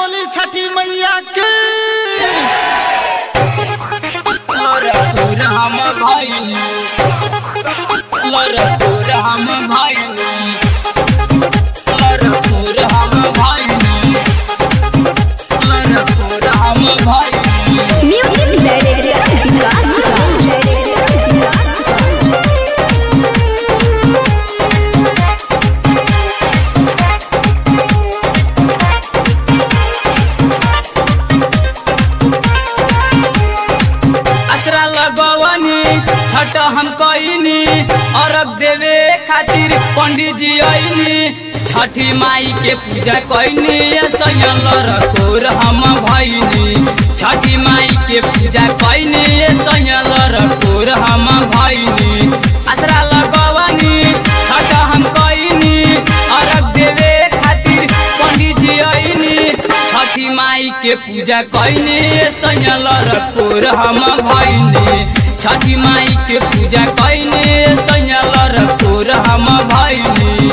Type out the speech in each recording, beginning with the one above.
बोली छठी मैया की लरपुर हम भइली लरपुर हम भइली लरपुर हम भइली लरपुर हम भइली म्यूजिक डायरेक्टर विकास असरा लगवनी छठ हम कईनी अरग देवे खातिर पंडित जी आईनी छठी माई के पूजा कईनी सयल रखोर हम भईनी छठी माई के पूजा कईनी सयल रखोर हम भईनी असरा लगवनी छठ हम कईनी अरग देवे खातिर पंडित जी आईनी छठी माई के पूजा कईनी सयल रखोर हम भईनी छठी माई के पूजा कईनी सयल रखोर हम भईनी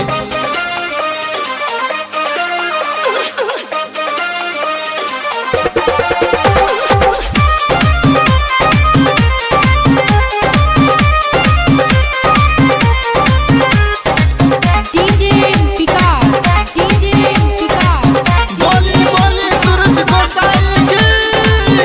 डीजे विकास डीजे विकास बोली बोली सूरज गोसाई की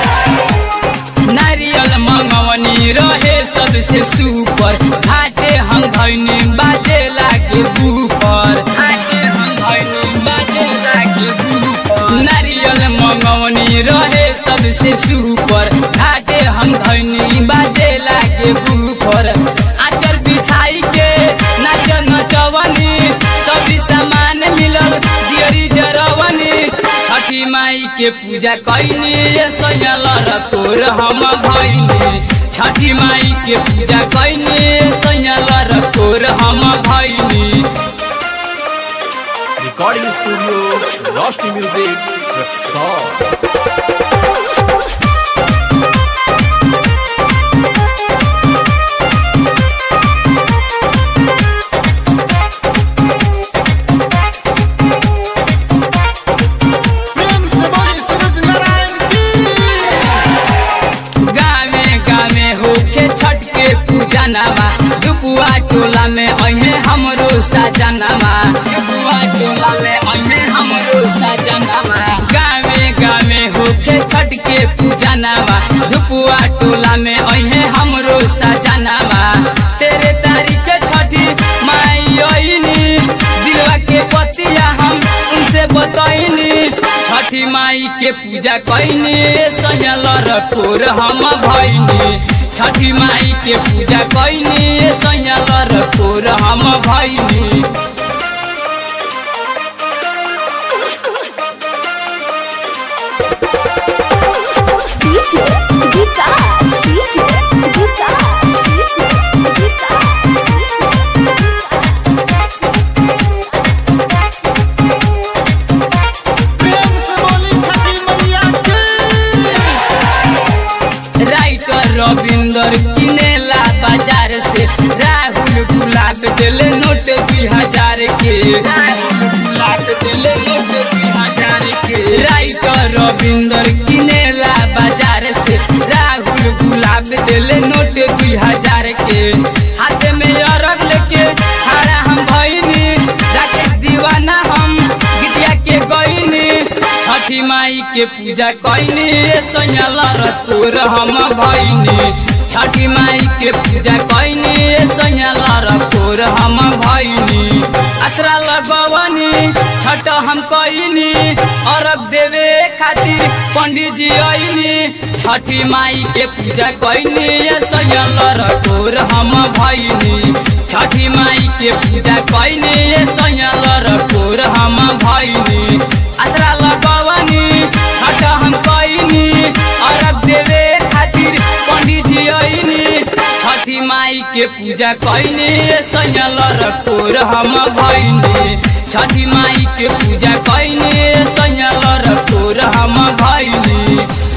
नारियल मंगवनी रहे सबसे सुपर घाटे हम धैनी बाजे लागे बूपर घाटे हम धैनी बाजे लागे बूपर नारियल मंगवनी रहे सबसे सुपर घाटे हम धैनी बाजे लागे बूपर आचर बिछाई के नाच नचवनी सभी सामान मिलल दियरी जरवनी छठी माई के पूजा कैनी सयल रकोर हम भैनी छठी माई के पूजा कैनी सयल रकोर हम भैनी recording studio Roshni Music Rexall. प्रेम से बोली सूरज नारायण की गावे गावे होके छठ के पूजा नामा दुपुआ टोला में अहे हमरो साजनामा दुपुआ टोला में अहे हमरो साजनामा गावे गावे होके छठ के पूजा नामा दुपुआ टोला में अहे हमरो साजनामा तेरे तारीख छठी माई आईनी दिलवा के पतिया हम उनसे बतैनी छठी माई के पूजा कैनी सयल रखोर हम भैनी छठी माई के पूजा कैनी सयल रखोर हम भैनी DJ Vikas DJ Vikas DJ Prem से बोली छठी मैया की राइटर रविंदर किनेला बाजार से राहुल गुलाब दिले नोट दुई हजार के राहुल गुलाब दिले नोट दुई हजार के राइटर रविंदर किनेला बाजार से राहुल गुलाब दिले नोट दुई हजार के हाथ में अरग लेके खड़ा हम भइनी राकेश दीवाना हम गीतिया के गईनी छठी माई के पूजा कैनी सयल रतोर हम भैनी छठी माई के पूजा कैनी सयल रतोर हम भैनी असरा लगवनी छठ हम कैनी अरग देवे खातिर पंडित जी आईनी छठी माई के पूजा कैनी सयल रतोर हम भैनी छठी माई के पूजा कैनी सयल रतोर हम भैनी असरा लगवनी छठ हम कैनी अरब देवे खातिर पंडित जी आईनी छठी माई के पूजा कैनी सयल रखोर हम भैनी छठी माई के पूजा कैनी सयल रखोर हम भैनी